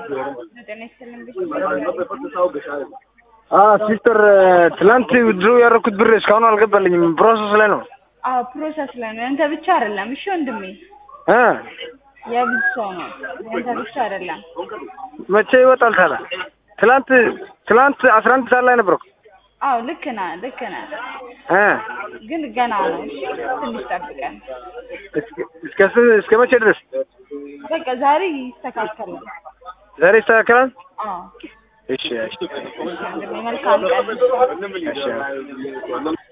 ጤና ይስጥልኝ ብዬ ሲስተር ትላንት ድሮ ያደረኩት ብር እስካሁን አልገባልኝም። ፕሮሰስ ላይ ነው አዎ ፕሮሰስ ላይ ነው። ያንተ ብቻ አይደለም። እሺ ወንድሜ እ የብዙ ሰው ነው። ያንተ ብቻ አይደለም። መቼ ይወጣል ታዲያ? ትላንት ትላንት አስራ አንድ ሰዓት ላይ ነበርኩ አዎ ልክ ነህ፣ ልክ ነህ። እ ግን ገና ነው። እሺ ትንሽ ጠብቀን። እስከ- እስከ ስንት- እስከ መቼ ድረስ? በቃ ዛሬ ይስተካከላል። ዛሬ ይስተካከላል? አዎ እሺ እሺ እሺ ወንድሜ መልካም ቀን። እሺ